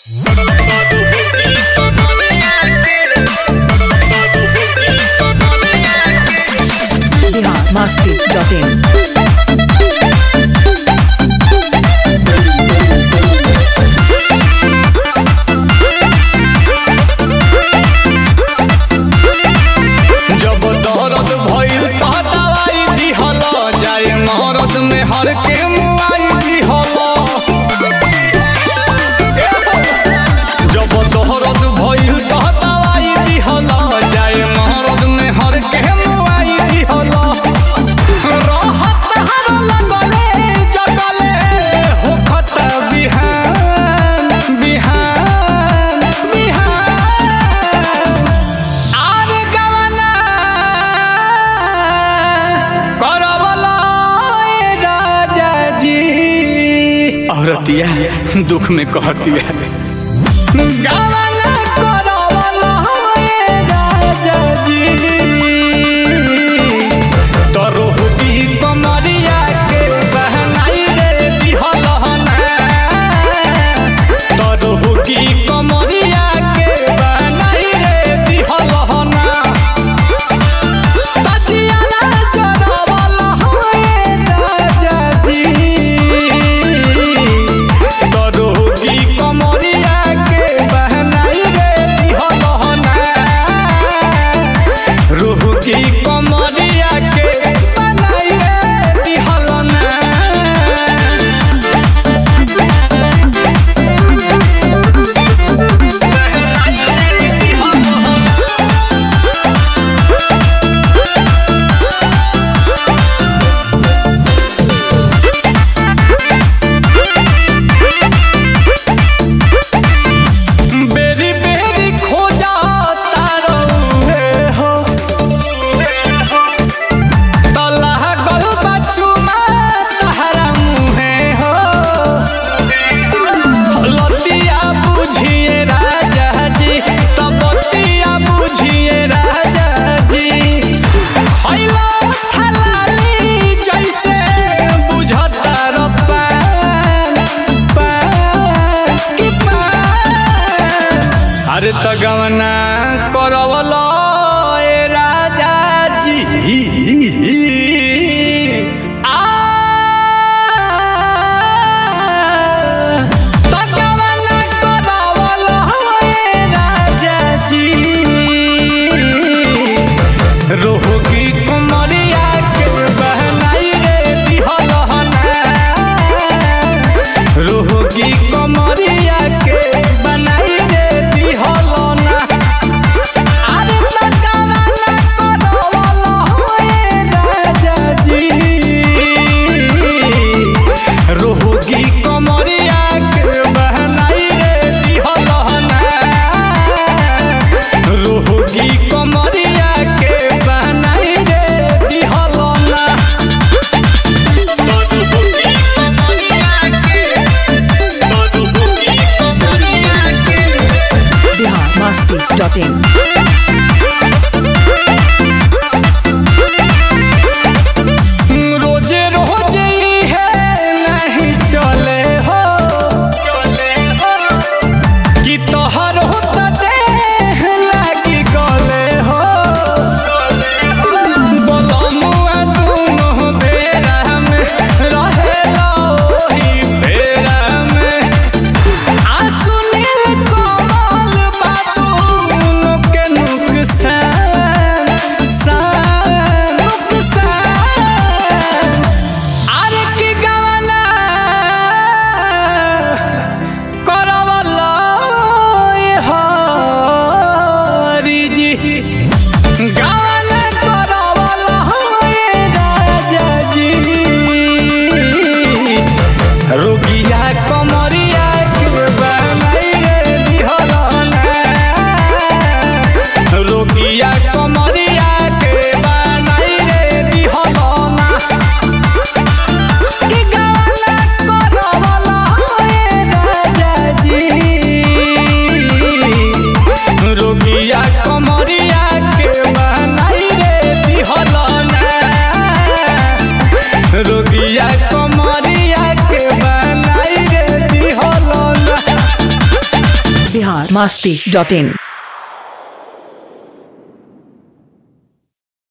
biharmasti.in जब दर्द भइल त दवाई दिहल जाए मरद में हर के मुआई दिहल जब दर्द भइल त दवाई दिहल जाए मरद में हर के मुआई दिहल रहत हर लगले जगले होखत बिहान बिहान बिहान आर गवना करवला ए राजा जी औरतिया दुख में कहतिया गवना करवला ए राजा जी तरोहती कमरिया के बहनाई रे दिहलहना तरोहती कमरिया के बहनाई रे दिहलहना तजियाना जरवला होए राजा जी तरोहती कमरिया के बहनाई रे दिहलहना रूह की कमरिया के बनाई रे दिहलना बेरी बेरी खोजा तारौहे हो तलह गल बचुमा तहरा मुहे हो लतिया बुझिए राजा जी तबतिया बुझिए राजा जी खैला थलाली जैसे बुझता रपान पान की पान अरे त गवना करवल ए राजा जी आ त गवना करवल ए राजा जी रोहगी कुमरिया के बहनाई रे दिहलहना रोहगी कमरिया के बनाई रे दिहलना अरे तकावना करवल होए राजा जी रोहगी कमरिया के बहनाई रे दिहलना रोहगी कमरिया के बनाई रे दिहलना biharmasti.in रोजे रोजे ही है नहीं चले हो चले हो कि तोहर होता देह लागी गले हो बोलमुआ दुनो बेरा में रहेला ओही बेरा में आंसू नील कमल बातून masti.in.